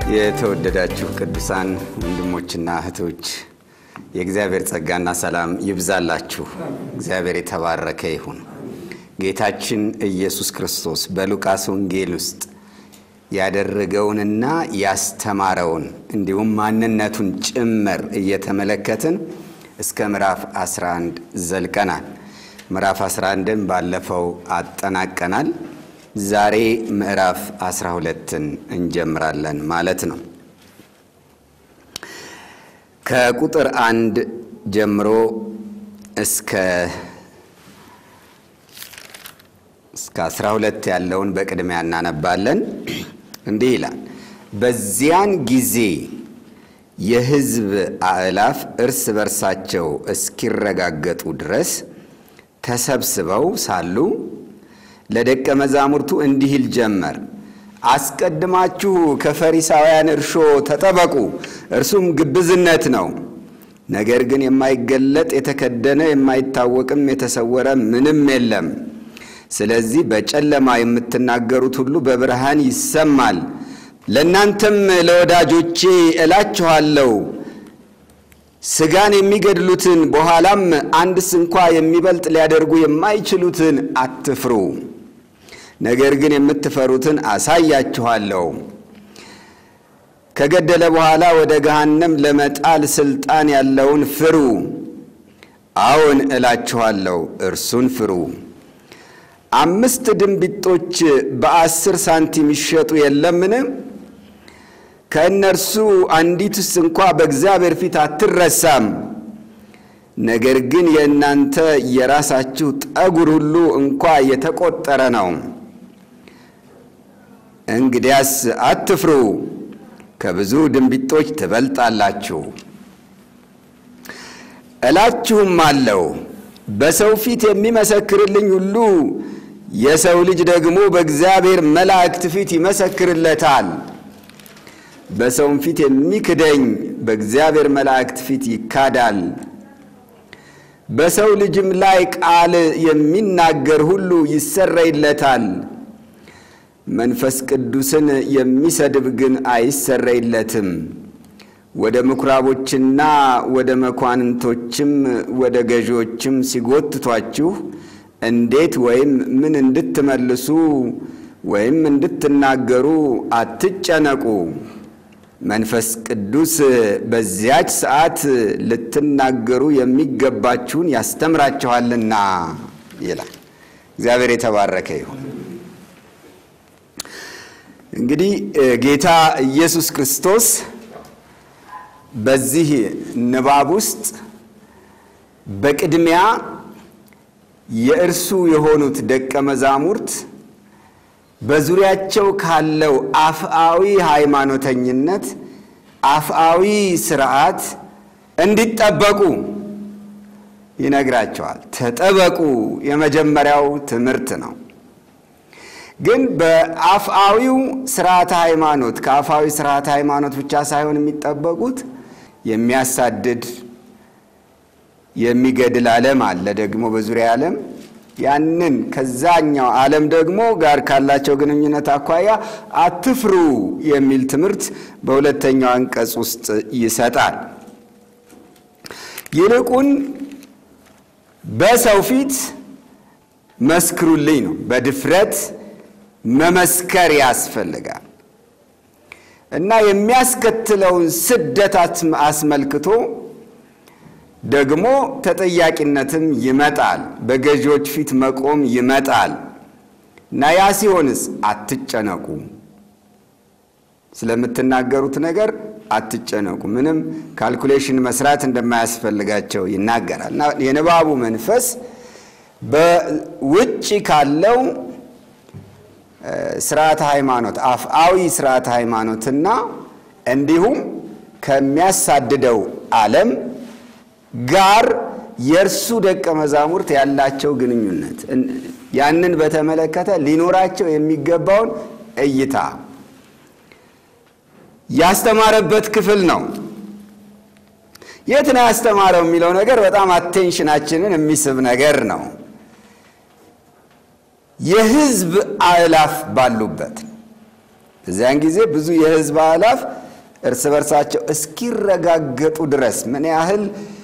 የተወደዳችሁ ቅዱሳን ወንድሞችና እህቶች የእግዚአብሔር ጸጋና ሰላም ይብዛላችሁ። እግዚአብሔር የተባረከ ይሁን። ጌታችን ኢየሱስ ክርስቶስ በሉቃስ ወንጌል ውስጥ ያደረገውንና ያስተማረውን እንዲሁም ማንነቱን ጭምር እየተመለከትን እስከ ምዕራፍ 11 ዘልቀናል። ምዕራፍ 11ን ባለፈው አጠናቀናል። ዛሬ ምዕራፍ 12ን እንጀምራለን ማለት ነው። ከቁጥር አንድ ጀምሮ እስከ እስከ 12 ያለውን በቅድሚያ እናነባለን። እንዲህ ይላል። በዚያን ጊዜ የሕዝብ አእላፍ እርስ በርሳቸው እስኪረጋገጡ ድረስ ተሰብስበው ሳሉ ለደቀ መዛሙርቱ እንዲህ ይል ጀመር። አስቀድማችሁ ከፈሪሳውያን እርሾ ተጠበቁ፣ እርሱም ግብዝነት ነው። ነገር ግን የማይገለጥ የተከደነ የማይታወቅም የተሰወረ ምንም የለም። ስለዚህ በጨለማ የምትናገሩት ሁሉ በብርሃን ይሰማል። ለእናንተም ለወዳጆቼ እላችኋለሁ ሥጋን የሚገድሉትን በኋላም አንድስ እንኳ የሚበልጥ ሊያደርጉ የማይችሉትን አትፍሩ። ነገር ግን የምትፈሩትን አሳያችኋለሁ። ከገደለ በኋላ ወደ ገሃነም ለመጣል ሥልጣን ያለውን ፍሩ። አዎን እላችኋለሁ፣ እርሱን ፍሩ። አምስት ድንቢጦች በአስር ሳንቲም ይሸጡ የለምን? ከእነርሱ አንዲቱስ እንኳ በእግዚአብሔር ፊት አትረሳም። ነገር ግን የእናንተ የራሳችሁ ጠጉር ሁሉ እንኳ የተቆጠረ ነው። እንግዲያስ አትፍሩ፣ ከብዙ ድንቢጦች ትበልጣላችሁ። እላችሁም አለው በሰው ፊት የሚመሰክርልኝ ሁሉ የሰው ልጅ ደግሞ በእግዚአብሔር መላእክት ፊት ይመሰክርለታል። በሰውም ፊት የሚክደኝ በእግዚአብሔር መላእክት ፊት ይካዳል። በሰው ልጅም ላይ ቃል የሚናገር ሁሉ ይሰረይለታል። መንፈስ ቅዱስን የሚሰድብ ግን አይሰረይለትም። ወደ ምኵራቦችና ወደ መኳንንቶችም ወደ ገዢዎችም ሲጎትቷችሁ እንዴት ወይም ምን እንድትመልሱ ወይም እንድትናገሩ አትጨነቁ። መንፈስ ቅዱስ በዚያች ሰዓት ልትናገሩ የሚገባችሁን ያስተምራችኋልና ይላል። እግዚአብሔር የተባረከ ይሁን። እንግዲህ ጌታ ኢየሱስ ክርስቶስ በዚህ ንባብ ውስጥ በቅድሚያ የእርሱ የሆኑት ደቀ መዛሙርት በዙሪያቸው ካለው አፍአዊ ሃይማኖተኝነት፣ አፍአዊ ስርዓት እንዲጠበቁ ይነግራቸዋል። ተጠበቁ የመጀመሪያው ትምህርት ነው። ግን በአፍአዊው ስርዓተ ሃይማኖት ከአፍአዊ ስርዓተ ሃይማኖት ብቻ ሳይሆን የሚጠበቁት የሚያሳድድ የሚገድል ዓለም አለ ደግሞ በዙሪያ ዓለም ያንን ከዛኛው ዓለም ደግሞ ጋር ካላቸው ግንኙነት አኳያ አትፍሩ የሚል ትምህርት በሁለተኛው አንቀጽ ውስጥ ይሰጣል። ይልቁን በሰው ፊት መስክሩልኝ ነው። በድፍረት መመስከር ያስፈልጋል እና የሚያስከትለውን ስደት አስመልክቶ ደግሞ ተጠያቂነትም ይመጣል። በገዢዎች ፊት መቆም ይመጣል እና ያ ሲሆንስ አትጨነቁ፣ ስለምትናገሩት ነገር አትጨነቁ። ምንም ካልኩሌሽን መስራት እንደማያስፈልጋቸው ይናገራል እና የንባቡ መንፈስ በውጭ ካለው ስርዓተ ሃይማኖት አፍአዊ ስርዓተ ሃይማኖትና እንዲሁም ከሚያሳድደው ዓለም ጋር የእርሱ ደቀ መዛሙርት ያላቸው ግንኙነት ያንን በተመለከተ ሊኖራቸው የሚገባውን እይታ ያስተማረበት ክፍል ነው። የት ነው ያስተማረው የሚለው ነገር በጣም አቴንሽናችንን የሚስብ ነገር ነው። የሕዝብ አእላፍ ባሉበት በዚያን ጊዜ ብዙ የሕዝብ አእላፍ እርስ በርሳቸው እስኪረጋገጡ ድረስ ምን ያህል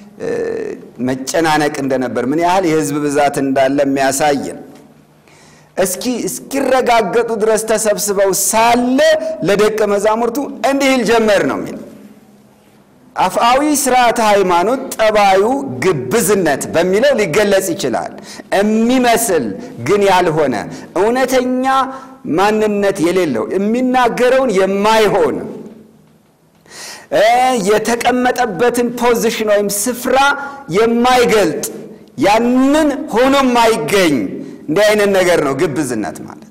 መጨናነቅ እንደነበር ምን ያህል የሕዝብ ብዛት እንዳለ የሚያሳየን እስኪ እስኪረጋገጡ ድረስ ተሰብስበው ሳለ ለደቀ መዛሙርቱ እንዲህ ይል ጀመር ነው የሚል አፍአዊ ስርዓተ ሃይማኖት ጠባዩ ግብዝነት በሚለው ሊገለጽ ይችላል። የሚመስል ግን ያልሆነ እውነተኛ ማንነት የሌለው የሚናገረውን የማይሆን የተቀመጠበትን ፖዚሽን ወይም ስፍራ የማይገልጥ ያንን ሆኖ የማይገኝ እንዲህ አይነት ነገር ነው ግብዝነት ማለት።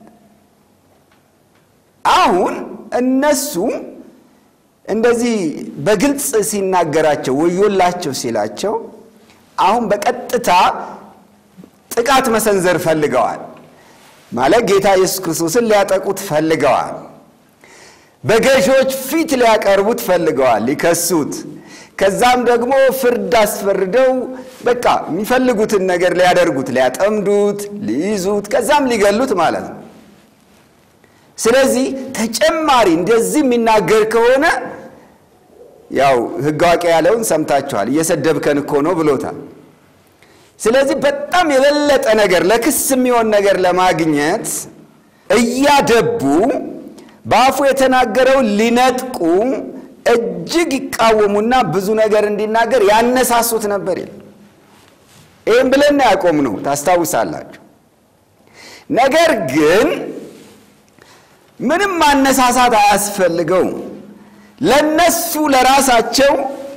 አሁን እነሱ እንደዚህ በግልጽ ሲናገራቸው ወዮላቸው ሲላቸው አሁን በቀጥታ ጥቃት መሰንዘር ፈልገዋል። ማለት ጌታ ኢየሱስ ክርስቶስን ሊያጠቁት ፈልገዋል። በገዢዎች ፊት ሊያቀርቡት ፈልገዋል፣ ሊከሱት። ከዛም ደግሞ ፍርድ አስፈርደው በቃ የሚፈልጉትን ነገር ሊያደርጉት፣ ሊያጠምዱት፣ ሊይዙት፣ ከዛም ሊገሉት ማለት ነው። ስለዚህ ተጨማሪ እንደዚህ የሚናገር ከሆነ ያው ሕግ አዋቂ ያለውን ሰምታችኋል፣ እየሰደብከን እኮ ነው ብሎታል። ስለዚህ በጣም የበለጠ ነገር ለክስ የሚሆን ነገር ለማግኘት እያደቡ በአፉ የተናገረውን ሊነጥቁ እጅግ ይቃወሙና ብዙ ነገር እንዲናገር ያነሳሱት ነበር ይል ይህም ብለን ያቆም ነው ታስታውሳላችሁ። ነገር ግን ምንም ማነሳሳት አያስፈልገውም። ለነሱ ለራሳቸው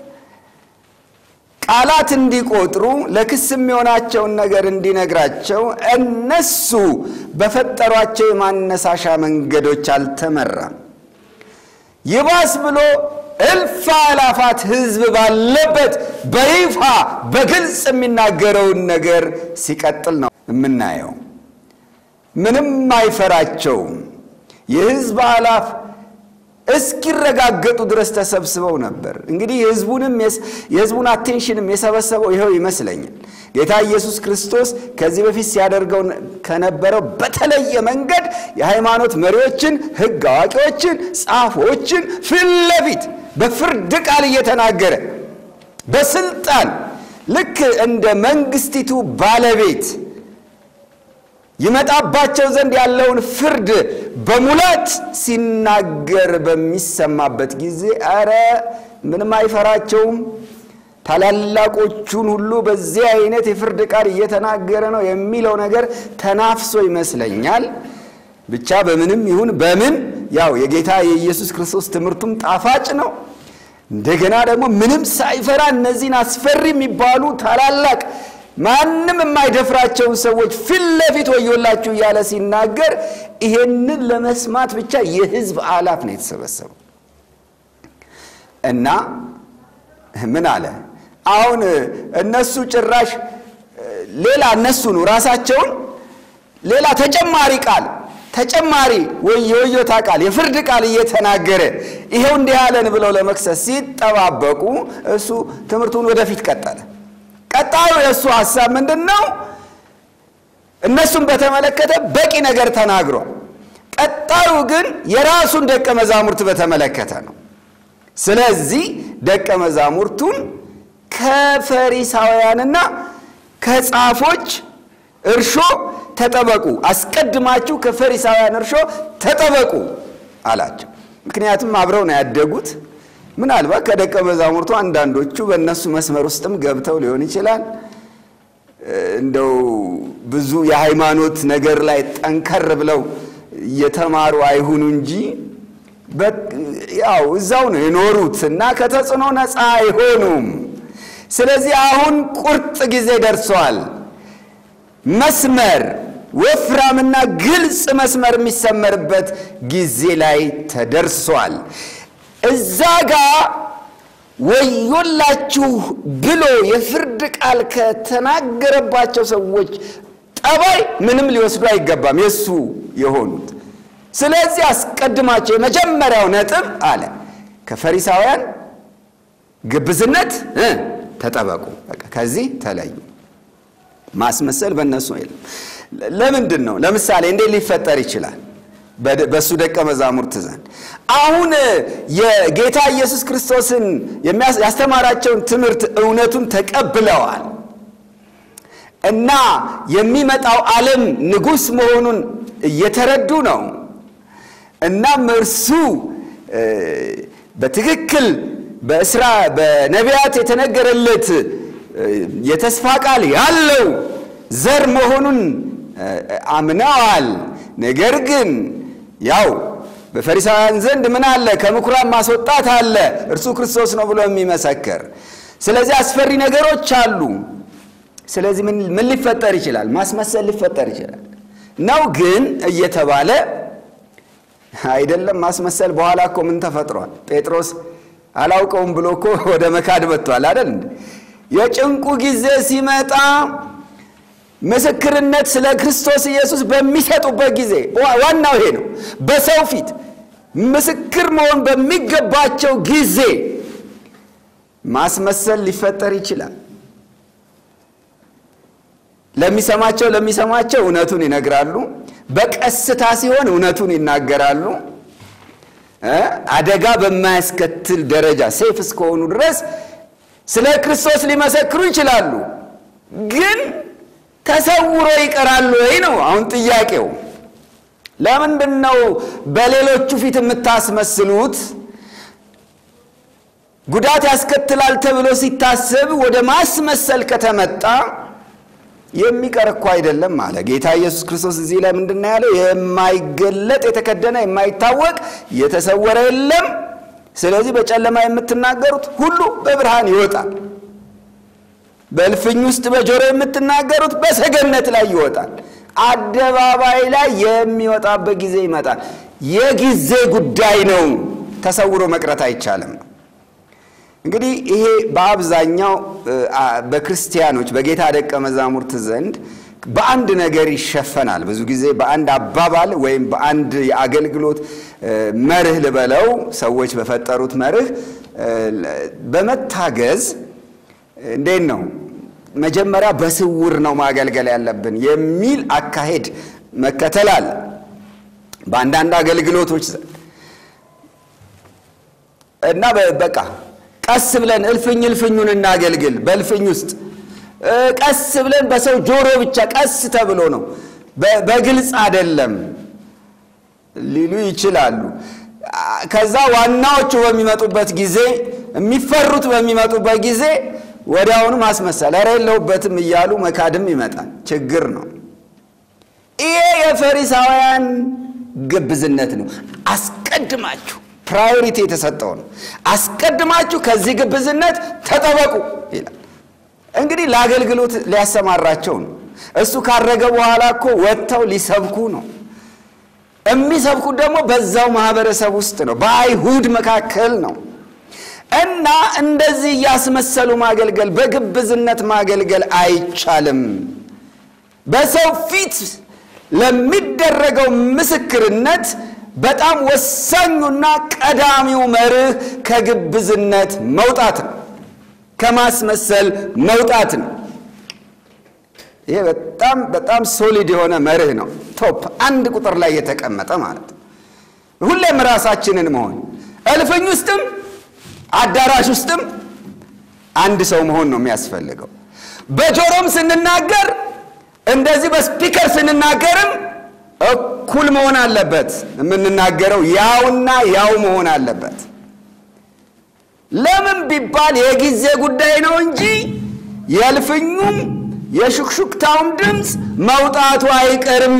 ቃላት እንዲቆጥሩ ለክስ የሚሆናቸውን ነገር እንዲነግራቸው እነሱ በፈጠሯቸው የማነሳሻ መንገዶች አልተመራም። ይባስ ብሎ እልፍ አላፋት ሕዝብ ባለበት በይፋ በግልጽ የሚናገረውን ነገር ሲቀጥል ነው የምናየው። ምንም አይፈራቸውም። የሕዝብ አላፍ እስኪረጋገጡ ድረስ ተሰብስበው ነበር። እንግዲህ የሕዝቡንም የሕዝቡን አቴንሽንም የሰበሰበው ይኸው ይመስለኛል። ጌታ ኢየሱስ ክርስቶስ ከዚህ በፊት ሲያደርገው ከነበረው በተለየ መንገድ የሃይማኖት መሪዎችን፣ ሕግ አዋቂዎችን፣ ጻፎችን ፊት ለፊት በፍርድ ቃል እየተናገረ በስልጣን ልክ እንደ መንግስቲቱ ባለቤት ይመጣባቸው ዘንድ ያለውን ፍርድ በሙላት ሲናገር በሚሰማበት ጊዜ አረ ምንም አይፈራቸውም። ታላላቆቹን ሁሉ በዚህ አይነት የፍርድ ቃል እየተናገረ ነው የሚለው ነገር ተናፍሶ ይመስለኛል። ብቻ በምንም ይሁን በምን ያው የጌታ የኢየሱስ ክርስቶስ ትምህርቱም ጣፋጭ ነው። እንደገና ደግሞ ምንም ሳይፈራ እነዚህን አስፈሪ የሚባሉ ታላላቅ ማንም የማይደፍራቸውን ሰዎች ፊት ለፊት ወዮላችሁ እያለ ሲናገር ይሄንን ለመስማት ብቻ የሕዝብ አላፍ ነው የተሰበሰበው እና ምን አለ አሁን እነሱ ጭራሽ ሌላ እነሱኑ ራሳቸውን ሌላ ተጨማሪ ቃል ተጨማሪ የወዮታ ቃል የፍርድ ቃል እየተናገረ ይሄው እንዲህ ያለን ብለው ለመክሰስ ሲጠባበቁ እሱ ትምህርቱን ወደፊት ቀጠለ። ቀጣዩ የእሱ ሀሳብ ምንድን ነው? እነሱን በተመለከተ በቂ ነገር ተናግሯል። ቀጣዩ ግን የራሱን ደቀ መዛሙርት በተመለከተ ነው። ስለዚህ ደቀ መዛሙርቱን ከፈሪሳውያንና ከጻፎች እርሾ ተጠበቁ፣ አስቀድማችሁ ከፈሪሳውያን እርሾ ተጠበቁ አላቸው። ምክንያቱም አብረው ነው ያደጉት። ምናልባት ከደቀ መዛሙርቱ አንዳንዶቹ በእነሱ መስመር ውስጥም ገብተው ሊሆን ይችላል። እንደው ብዙ የሃይማኖት ነገር ላይ ጠንከር ብለው የተማሩ አይሁኑ እንጂ ያው እዛው ነው የኖሩት እና ከተጽዕኖ ነፃ አይሆኑም። ስለዚህ አሁን ቁርጥ ጊዜ ደርሷል። መስመር ወፍራምና ግልጽ መስመር የሚሰመርበት ጊዜ ላይ ተደርሷል። እዛ ጋ ወዮላችሁ ብሎ የፍርድ ቃል ከተናገረባቸው ሰዎች ጠባይ ምንም ሊወስዱ አይገባም፣ የእሱ የሆኑት። ስለዚህ አስቀድማቸው የመጀመሪያው ነጥብ አለ ከፈሪሳውያን ግብዝነት ተጠበቁ፣ በቃ ከዚህ ተለዩ። ማስመሰል በእነሱ የለም። ለምንድን ነው? ለምሳሌ እንዴት ሊፈጠር ይችላል? በእሱ ደቀ መዛሙርት ዘንድ አሁን የጌታ ኢየሱስ ክርስቶስን ያስተማራቸውን ትምህርት እውነቱን ተቀብለዋል እና የሚመጣው ዓለም ንጉሥ መሆኑን እየተረዱ ነው። እናም እርሱ በትክክል በእስራ በነቢያት የተነገረለት የተስፋ ቃል ያለው ዘር መሆኑን አምነዋል። ነገር ግን ያው በፈሪሳውያን ዘንድ ምን አለ? ከምኩራብ ማስወጣት አለ፣ እርሱ ክርስቶስ ነው ብሎ የሚመሰክር። ስለዚህ አስፈሪ ነገሮች አሉ። ስለዚህ ምን ሊፈጠር ይችላል? ማስመሰል ሊፈጠር ይችላል ነው ግን እየተባለ አይደለም ማስመሰል። በኋላ እኮ ምን ተፈጥሯል? ጴጥሮስ አላውቀውም ብሎ እኮ ወደ መካድ መጥቷል አይደል? የጭንቁ ጊዜ ሲመጣ ምስክርነት ስለ ክርስቶስ ኢየሱስ በሚሰጡበት ጊዜ ዋናው ይሄ ነው። በሰው ፊት ምስክር መሆን በሚገባቸው ጊዜ ማስመሰል ሊፈጠር ይችላል። ለሚሰማቸው ለሚሰማቸው እውነቱን ይነግራሉ። በቀስታ ሲሆን እውነቱን ይናገራሉ። አደጋ በማያስከትል ደረጃ ሴፍ እስከሆኑ ድረስ ስለ ክርስቶስ ሊመሰክሩ ይችላሉ። ግን ተሰውሮ ይቀራሉ ወይ ነው አሁን ጥያቄው። ለምንድን ነው በሌሎቹ ፊት የምታስመስሉት? ጉዳት ያስከትላል ተብሎ ሲታሰብ ወደ ማስመሰል ከተመጣ የሚቀር እኮ አይደለም አለ ጌታ ኢየሱስ ክርስቶስ። እዚህ ላይ ምንድን ነው ያለው? የማይገለጥ የተከደነ የማይታወቅ የተሰወረ የለም። ስለዚህ በጨለማ የምትናገሩት ሁሉ በብርሃን ይወጣል። በእልፍኝ ውስጥ በጆሮ የምትናገሩት በሰገነት ላይ ይወጣል። አደባባይ ላይ የሚወጣበት ጊዜ ይመጣል። የጊዜ ጉዳይ ነው። ተሰውሮ መቅረት አይቻልም። እንግዲህ ይሄ በአብዛኛው በክርስቲያኖች በጌታ ደቀ መዛሙርት ዘንድ በአንድ ነገር ይሸፈናል። ብዙ ጊዜ በአንድ አባባል ወይም በአንድ የአገልግሎት መርህ ልበለው፣ ሰዎች በፈጠሩት መርህ በመታገዝ እንዴት ነው መጀመሪያ በስውር ነው ማገልገል ያለብን የሚል አካሄድ መከተል አለ በአንዳንድ አገልግሎቶች ዘንድ እና በቃ ቀስ ብለን እልፍኝ እልፍኙን እናገልግል። በእልፍኝ ውስጥ ቀስ ብለን በሰው ጆሮ ብቻ ቀስ ተብሎ ነው፣ በግልጽ አይደለም ሊሉ ይችላሉ። ከዛ ዋናዎቹ በሚመጡበት ጊዜ የሚፈሩት በሚመጡበት ጊዜ ወዲያውኑ ማስመሰል ኧረ የለሁበትም እያሉ መካድም ይመጣል። ችግር ነው። ይሄ የፈሪሳውያን ግብዝነት ነው። አስቀድማችሁ ፕራዮሪቲ የተሰጠው ነው። አስቀድማችሁ ከዚህ ግብዝነት ተጠበቁ ይላል። እንግዲህ ለአገልግሎት ሊያሰማራቸው ነው። እሱ ካረገ በኋላ እኮ ወጥተው ሊሰብኩ ነው። የሚሰብኩት ደግሞ በዛው ማህበረሰብ ውስጥ ነው፣ በአይሁድ መካከል ነው። እና እንደዚህ እያስመሰሉ ማገልገል፣ በግብዝነት ማገልገል አይቻልም። በሰው ፊት ለሚደረገው ምስክርነት በጣም ወሳኙና ቀዳሚው መርህ ከግብዝነት መውጣት ነው፣ ከማስመሰል መውጣት ነው። ይሄ በጣም በጣም ሶሊድ የሆነ መርህ ነው። ቶፕ አንድ ቁጥር ላይ የተቀመጠ ማለት ነው። ሁሌም ራሳችንን መሆን እልፍኝ ውስጥም አዳራሽ ውስጥም አንድ ሰው መሆን ነው የሚያስፈልገው። በጆሮም ስንናገር እንደዚህ በስፒከር ስንናገርም እኩል መሆን አለበት። የምንናገረው ያውና ያው መሆን አለበት። ለምን ቢባል የጊዜ ጉዳይ ነው እንጂ የእልፍኙም የሹክሹክታውም ድምፅ መውጣቱ አይቀርም።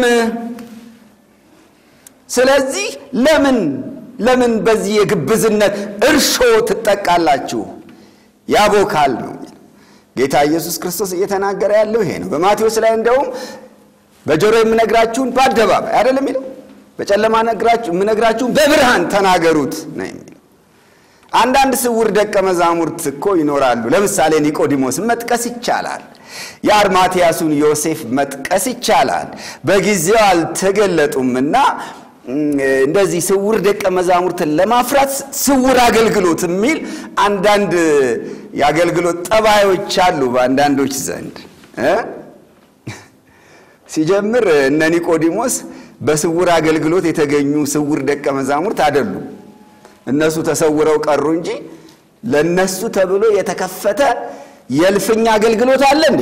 ስለዚህ ለምን ለምን በዚህ የግብዝነት እርሾ ትጠቃላችሁ? ያቦካል ነው ጌታ ኢየሱስ ክርስቶስ እየተናገረ ያለው ይሄ ነው። በማቴዎስ ላይ እንደውም በጆሮ የምነግራችሁን በአደባባይ አይደለም የሚለው፣ በጨለማ የምነግራችሁን በብርሃን ተናገሩት ነው የሚለው። አንዳንድ ስውር ደቀ መዛሙርት እኮ ይኖራሉ። ለምሳሌ ኒቆዲሞስን መጥቀስ ይቻላል። የአርማትያሱን ዮሴፍ መጥቀስ ይቻላል። በጊዜው አልተገለጡምና እንደዚህ ስውር ደቀ መዛሙርትን ለማፍራት ስውር አገልግሎት የሚል አንዳንድ የአገልግሎት ጠባዮች አሉ በአንዳንዶች ዘንድ እ ሲጀምር እነ ኒቆዲሞስ በስውር አገልግሎት የተገኙ ስውር ደቀ መዛሙርት አይደሉም። እነሱ ተሰውረው ቀሩ እንጂ ለነሱ ተብሎ የተከፈተ የእልፍኝ አገልግሎት አለ እንዴ?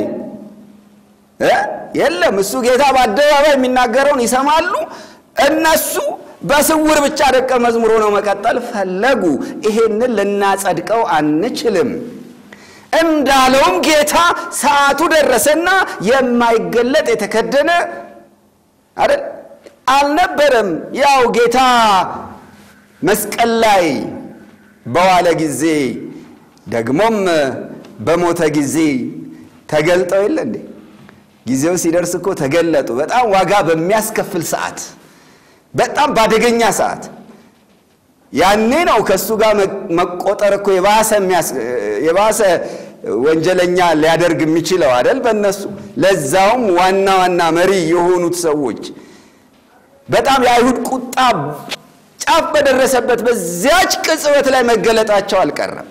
የለም። እሱ ጌታ በአደባባይ የሚናገረውን ይሰማሉ። እነሱ በስውር ብቻ ደቀ መዝሙር ሆነው መቀጠል ፈለጉ። ይሄንን ልናጸድቀው አንችልም። እንዳለውም ጌታ ሰዓቱ ደረሰና የማይገለጥ የተከደነ አይደል አልነበረም። ያው ጌታ መስቀል ላይ በዋለ ጊዜ ደግሞም በሞተ ጊዜ ተገልጠው የለ እንዴ? ጊዜው ሲደርስ እኮ ተገለጡ። በጣም ዋጋ በሚያስከፍል ሰዓት፣ በጣም ባደገኛ ሰዓት ያኔ ነው ከእሱ ጋር መቆጠር እኮ የባሰ ወንጀለኛ ሊያደርግ የሚችለው አይደል? በእነሱ ለዛውም ዋና ዋና መሪ የሆኑት ሰዎች በጣም የአይሁድ ቁጣ ጫፍ በደረሰበት በዚያች ቅጽበት ላይ መገለጣቸው አልቀረም።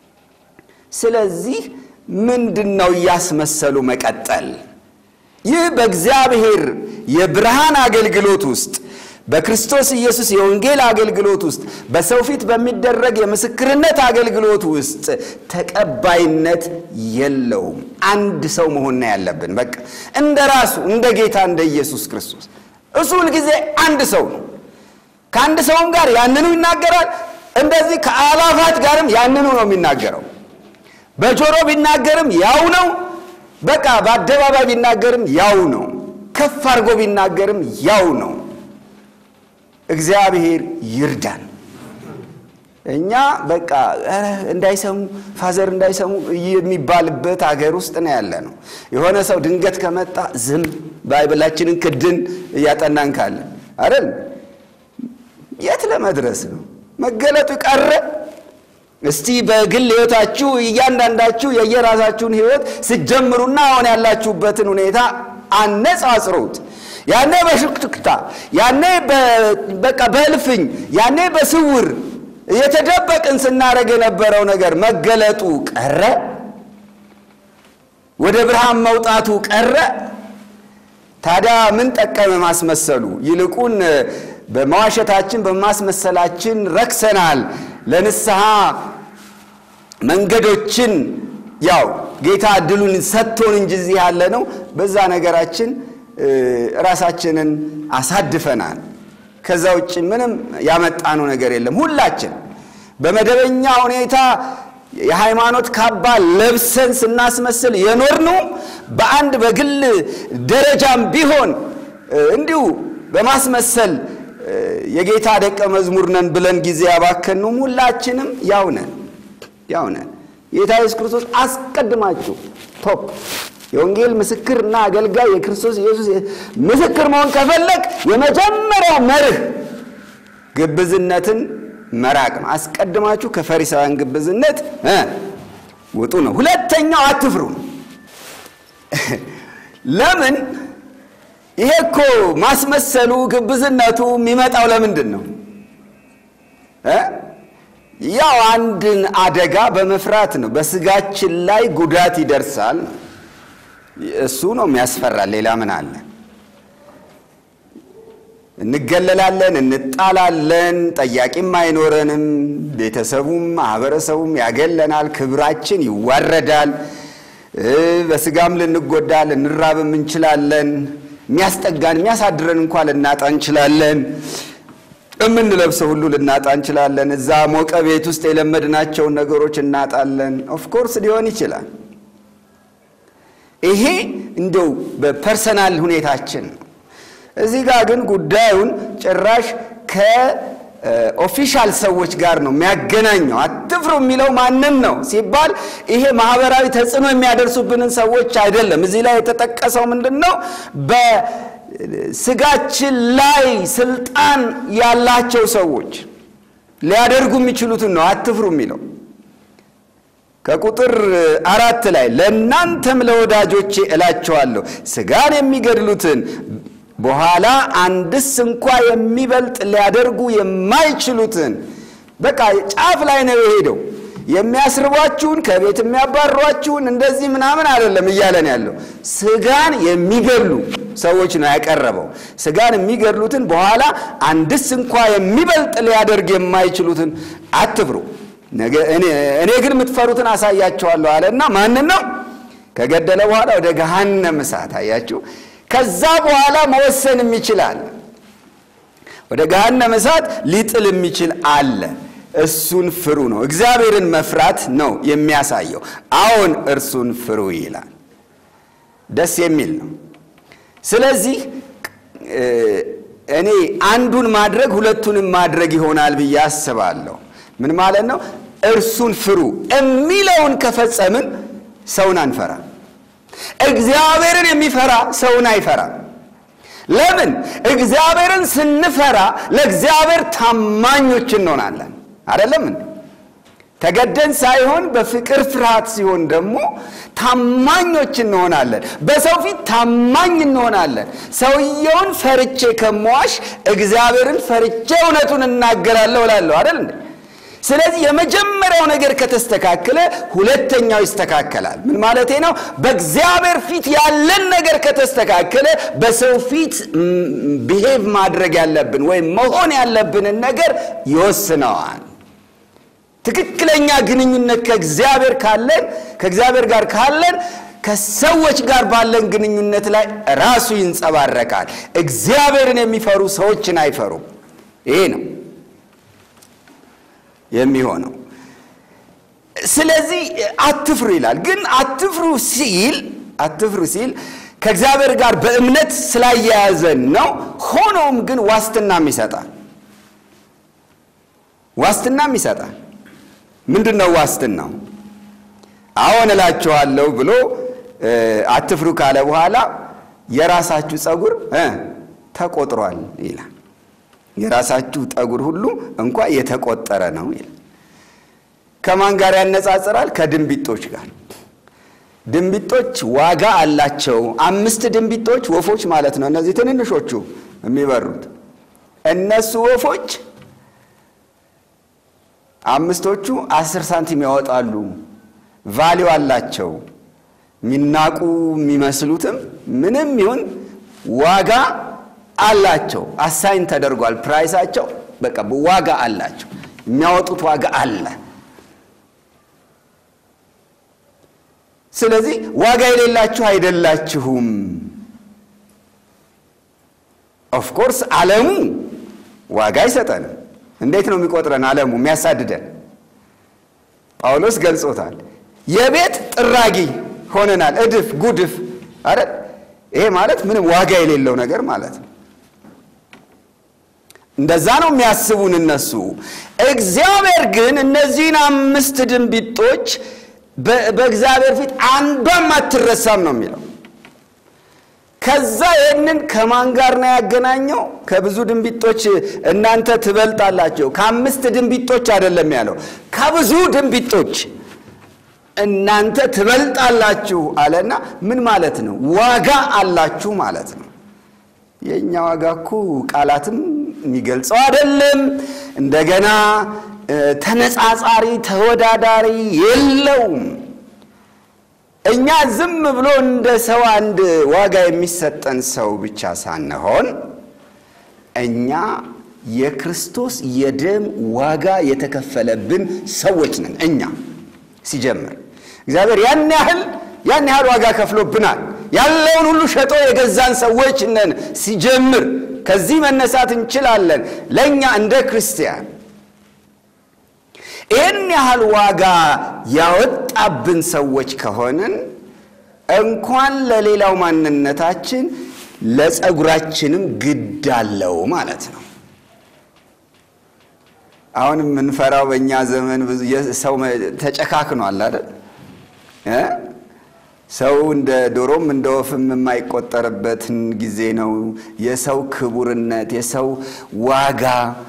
ስለዚህ ምንድን ነው እያስመሰሉ መቀጠል? ይህ በእግዚአብሔር የብርሃን አገልግሎት ውስጥ በክርስቶስ ኢየሱስ የወንጌል አገልግሎት ውስጥ በሰው ፊት በሚደረግ የምስክርነት አገልግሎት ውስጥ ተቀባይነት የለውም። አንድ ሰው መሆን ነው ያለብን። በቃ እንደ ራሱ እንደ ጌታ እንደ ኢየሱስ ክርስቶስ እሱ ሁልጊዜ አንድ ሰው ነው። ከአንድ ሰውም ጋር ያንኑ ይናገራል። እንደዚህ ከአላፋት ጋርም ያንኑ ነው የሚናገረው። በጆሮ ቢናገርም ያው ነው። በቃ በአደባባይ ቢናገርም ያው ነው። ከፍ አድርጎ ቢናገርም ያው ነው። እግዚአብሔር ይርዳን። እኛ በቃ እንዳይሰሙ ፋዘር እንዳይሰሙ የሚባልበት ሀገር ውስጥ ነው ያለ ነው። የሆነ ሰው ድንገት ከመጣ ዝም ባይብላችንን ክድን እያጠናን ካለ አይደል? የት ለመድረስ ነው? መገለጡ ቀረ። እስቲ በግል ሕይወታችሁ እያንዳንዳችሁ የየራሳችሁን ሕይወት ስትጀምሩና አሁን ያላችሁበትን ሁኔታ አነጻጽሩት። ያኔ በሽክትክታ ያኔ በቃ በእልፍኝ ያኔ በስውር የተደበቅን ስናደርግ የነበረው ነገር መገለጡ ቀረ። ወደ ብርሃን መውጣቱ ቀረ። ታዲያ ምን ጠቀመ ማስመሰሉ? ይልቁን በመዋሸታችን በማስመሰላችን ረክሰናል። ለንስሐ መንገዶችን ያው ጌታ እድሉን ሰጥቶን እንጂ እዚህ ያለ ነው በዛ ነገራችን ራሳችንን አሳድፈናል። ከዛ ውጭ ምንም ያመጣነው ነገር የለም። ሁላችን በመደበኛ ሁኔታ የሃይማኖት ካባ ለብሰን ስናስመስል የኖርነው በአንድ በግል ደረጃም ቢሆን እንዲሁ በማስመሰል የጌታ ደቀ መዝሙር ነን ብለን ጊዜ ያባከንም ሁላችንም ያው ነን ያው ነን። ጌታ ኢየሱስ ክርስቶስ አስቀድማችሁ ቶፕ የወንጌል ምስክርና አገልጋይ የክርስቶስ ኢየሱስ ምስክር መሆን ከፈለግ የመጀመሪያው መርህ ግብዝነትን መራቅ ነው። አስቀድማችሁ ከፈሪሳውያን ግብዝነት ውጡ ነው። ሁለተኛው አትፍሩ ነው። ለምን? ይሄ እኮ ማስመሰሉ ግብዝነቱ የሚመጣው ለምንድን ነው? ያው አንድን አደጋ በመፍራት ነው። በስጋችን ላይ ጉዳት ይደርሳል። እሱ ነው የሚያስፈራል። ሌላ ምን አለ? እንገለላለን፣ እንጣላለን፣ ጠያቂም አይኖረንም። ቤተሰቡም ማህበረሰቡም ያገለናል፣ ክብራችን ይዋረዳል። በስጋም ልንጎዳ ልንራብም እንችላለን። የሚያስጠጋን የሚያሳድረን እንኳ ልናጣ እንችላለን። የምንለብሰው ሁሉ ልናጣ እንችላለን። እዛ ሞቀ ቤት ውስጥ የለመድናቸውን ነገሮች እናጣለን። ኦፍኮርስ ሊሆን ይችላል። ይሄ እንደው በፐርሰናል ሁኔታችን ነው። እዚህ ጋር ግን ጉዳዩን ጭራሽ ከኦፊሻል ሰዎች ጋር ነው የሚያገናኘው። አትፍሩ የሚለው ማንን ነው ሲባል ይሄ ማህበራዊ ተጽዕኖ የሚያደርሱብንን ሰዎች አይደለም። እዚህ ላይ የተጠቀሰው ምንድን ነው? በስጋችን ላይ ስልጣን ያላቸው ሰዎች ሊያደርጉ የሚችሉትን ነው አትፍሩ የሚለው። ከቁጥር አራት ላይ ለእናንተም ለወዳጆቼ እላቸዋለሁ ስጋን የሚገድሉትን በኋላ አንድስ እንኳ የሚበልጥ ሊያደርጉ የማይችሉትን በቃ ጫፍ ላይ ነው የሄደው። የሚያስርቧችሁን ከቤት የሚያባሯችሁን እንደዚህ ምናምን አይደለም እያለን ያለው ስጋን የሚገድሉ ሰዎች ነው ያቀረበው። ስጋን የሚገድሉትን በኋላ አንድስ እንኳ የሚበልጥ ሊያደርግ የማይችሉትን አትፍሩ፣ እኔ ግን የምትፈሩትን አሳያቸዋለሁ አለና ማንን ነው ከገደለ በኋላ ወደ ገሃነም እሳት አያችሁ። ከዛ በኋላ መወሰን የሚችላል ወደ ገሃነም እሳት ሊጥል የሚችል አለ። እሱን ፍሩ ነው። እግዚአብሔርን መፍራት ነው የሚያሳየው። አዎን እርሱን ፍሩ ይላል። ደስ የሚል ነው። ስለዚህ እኔ አንዱን ማድረግ ሁለቱንም ማድረግ ይሆናል ብዬ አስባለሁ። ምን ማለት ነው? እርሱን ፍሩ የሚለውን ከፈጸምን ሰውን አንፈራ። እግዚአብሔርን የሚፈራ ሰውን አይፈራም። ለምን? እግዚአብሔርን ስንፈራ ለእግዚአብሔር ታማኞች እንሆናለን። አይደለም? ተገደን ሳይሆን በፍቅር ፍርሃት ሲሆን ደግሞ ታማኞች እንሆናለን። በሰው ፊት ታማኝ እንሆናለን። ሰውየውን ፈርቼ ከመዋሽ እግዚአብሔርን ፈርቼ እውነቱን እናገራለሁ እላለሁ። አይደል እንዴ? ስለዚህ የመጀመሪያው ነገር ከተስተካከለ ሁለተኛው ይስተካከላል። ምን ማለቴ ነው? በእግዚአብሔር ፊት ያለን ነገር ከተስተካከለ በሰው ፊት ቢሄቭ ማድረግ ያለብን ወይም መሆን ያለብንን ነገር ይወስነዋል። ትክክለኛ ግንኙነት ከእግዚአብሔር ካለን ከእግዚአብሔር ጋር ካለን ከሰዎች ጋር ባለን ግንኙነት ላይ ራሱ ይንጸባረቃል። እግዚአብሔርን የሚፈሩ ሰዎችን አይፈሩም። ይሄ ነው የሚሆነው። ስለዚህ አትፍሩ ይላል። ግን አትፍሩ ሲል አትፍሩ ሲል ከእግዚአብሔር ጋር በእምነት ስላያያዘን ነው። ሆኖም ግን ዋስትናም ይሰጣል። ዋስትናም ይሰጣል። ምንድን ነው ዋስትናው? አዎን እላችኋለሁ ብሎ አትፍሩ ካለ በኋላ የራሳችሁ ፀጉር ተቆጥሯል ይላል። የራሳችሁ ጠጉር ሁሉ እንኳ የተቆጠረ ነው ይላል። ከማን ጋር ያነጻጽራል? ከድንቢጦች ጋር። ድንቢጦች ዋጋ አላቸው። አምስት ድንቢጦች ወፎች ማለት ነው። እነዚህ ትንንሾቹ የሚበሩት እነሱ ወፎች አምስቶቹ አስር ሳንቲም ያወጣሉ። ቫሊው አላቸው። የሚናቁ የሚመስሉትም ምንም ይሁን ዋጋ አላቸው። አሳይን ተደርጓል። ፕራይሳቸው በቃ ዋጋ አላቸው። የሚያወጡት ዋጋ አለ። ስለዚህ ዋጋ የሌላችሁ አይደላችሁም። ኦፍኮርስ ዓለሙ ዋጋ አይሰጠንም። እንዴት ነው የሚቆጥረን? ዓለሙ የሚያሳድደን ጳውሎስ ገልጾታል። የቤት ጥራጊ ሆነናል። እድፍ ጉድፍ አይደል? ይሄ ማለት ምንም ዋጋ የሌለው ነገር ማለት ነው። እንደዛ ነው የሚያስቡን እነሱ። እግዚአብሔር ግን እነዚህን አምስት ድንቢጦች በእግዚአብሔር ፊት አንዷም አትረሳም ነው የሚለው። ከዛ ይህንን ከማን ጋር ነው ያገናኘው? ከብዙ ድንቢጦች እናንተ ትበልጣላችሁ። ከአምስት ድንቢጦች አይደለም ያለው፣ ከብዙ ድንቢጦች እናንተ ትበልጣላችሁ አለና ምን ማለት ነው? ዋጋ አላችሁ ማለት ነው። የእኛ ዋጋ እኮ ቃላትም የሚገልጸው አይደለም። እንደገና ተነጻጻሪ ተወዳዳሪ የለውም። እኛ ዝም ብሎ እንደ ሰው አንድ ዋጋ የሚሰጠን ሰው ብቻ ሳንሆን እኛ የክርስቶስ የደም ዋጋ የተከፈለብን ሰዎች ነን። እኛ ሲጀምር እግዚአብሔር ያን ያህል ያን ያህል ዋጋ ከፍሎብናል። ያለውን ሁሉ ሸጦ የገዛን ሰዎች ነን ሲጀምር። ከዚህ መነሳት እንችላለን። ለእኛ እንደ ክርስቲያን ይህን ያህል ዋጋ ያወጣብን ሰዎች ከሆንን እንኳን ለሌላው ማንነታችን ለጸጉራችንም ግድ አለው ማለት ነው። አሁን የምንፈራው በእኛ ዘመን ብዙ ሰው ተጨካክኗል አይደል? ሰው እንደ ዶሮም እንደ ወፍም የማይቆጠርበትን ጊዜ ነው። የሰው ክቡርነት፣ የሰው ዋጋ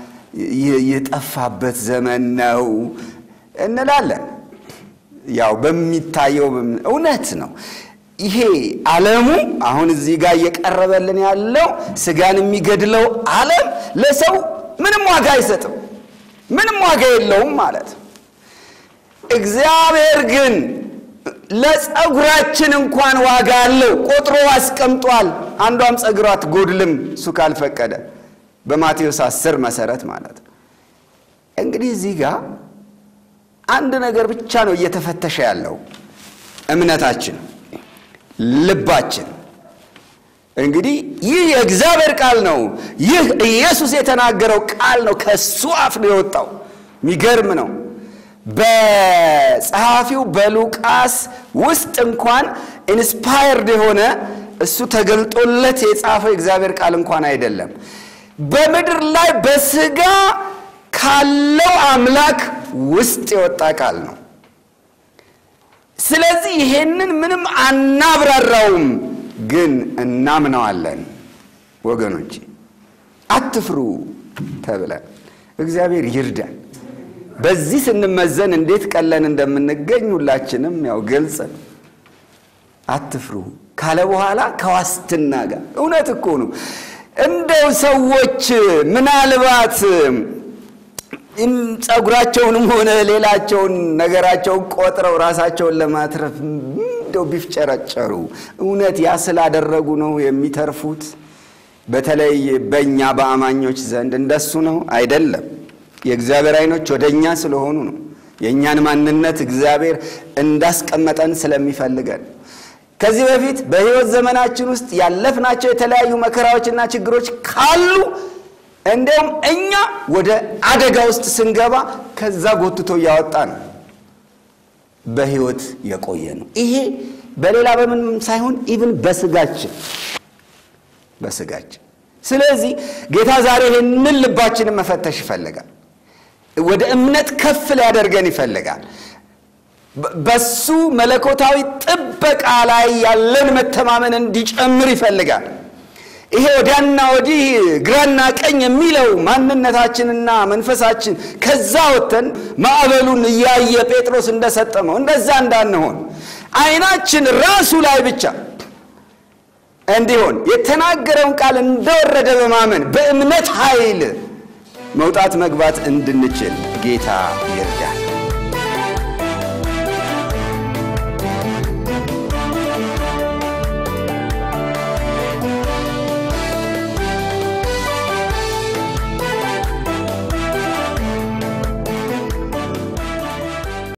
የጠፋበት ዘመን ነው እንላለን። ያው በሚታየው እውነት ነው። ይሄ ዓለሙ አሁን እዚህ ጋር እየቀረበልን ያለው ስጋን የሚገድለው ዓለም ለሰው ምንም ዋጋ አይሰጥም፣ ምንም ዋጋ የለውም ማለት ነው። እግዚአብሔር ግን ለጸጉራችን እንኳን ዋጋ አለው፣ ቆጥሮ አስቀምጧል። አንዷም ጸጉሯ አትጎድልም እሱ ካልፈቀደ በማቴዎስ አስር መሰረት ማለት ነው። እንግዲህ እዚህ ጋር አንድ ነገር ብቻ ነው እየተፈተሸ ያለው እምነታችን፣ ልባችን። እንግዲህ ይህ የእግዚአብሔር ቃል ነው። ይህ ኢየሱስ የተናገረው ቃል ነው። ከሱ አፍ ነው የወጣው። የሚገርም ነው። በጸሐፊው በሉቃስ ውስጥ እንኳን ኢንስፓየርድ የሆነ እሱ ተገልጦለት የጻፈው የእግዚአብሔር ቃል እንኳን አይደለም። በምድር ላይ በስጋ ካለው አምላክ ውስጥ የወጣ ቃል ነው። ስለዚህ ይሄንን ምንም አናብራራውም፣ ግን እናምነዋለን። ወገኖች አትፍሩ ተብለን እግዚአብሔር ይርዳን። በዚህ ስንመዘን እንዴት ቀለን እንደምንገኝ ሁላችንም ያው ግልጽ ነው። አትፍሩ ካለ በኋላ ከዋስትና ጋር እውነት እኮ ነው። እንደው ሰዎች ምናልባት ጸጉራቸውንም ሆነ ሌላቸውን ነገራቸውን ቆጥረው ራሳቸውን ለማትረፍ እንደው ቢፍጨረጨሩ እውነት ያ ስላደረጉ ነው የሚተርፉት? በተለይ በእኛ በአማኞች ዘንድ እንደሱ ነው አይደለም። የእግዚአብሔር ዓይኖች ወደ እኛ ስለሆኑ ነው። የእኛን ማንነት እግዚአብሔር እንዳስቀመጠን ስለሚፈልገን ከዚህ በፊት በሕይወት ዘመናችን ውስጥ ያለፍናቸው የተለያዩ መከራዎችና ችግሮች ካሉ እንዲያውም እኛ ወደ አደጋ ውስጥ ስንገባ ከዛ ጎትቶ እያወጣ ነው በሕይወት የቆየ ነው። ይሄ በሌላ በምንም ሳይሆን ኢቭን በስጋችን በስጋችን። ስለዚህ ጌታ ዛሬ ይህንን ልባችንን መፈተሽ ይፈልጋል። ወደ እምነት ከፍ ሊያደርገን ይፈልጋል። በሱ መለኮታዊ ጥበቃ ላይ ያለን መተማመን እንዲጨምር ይፈልጋል። ይሄ ወዲያና ወዲህ ግራና ቀኝ የሚለው ማንነታችንና መንፈሳችን ከዛ ወጥተን ማዕበሉን እያየ ጴጥሮስ እንደሰጠመው እንደዛ እንዳንሆን ዓይናችን ራሱ ላይ ብቻ እንዲሆን የተናገረውን ቃል እንደወረደ በማመን በእምነት ኃይል መውጣት መግባት እንድንችል ጌታ ይርዳል።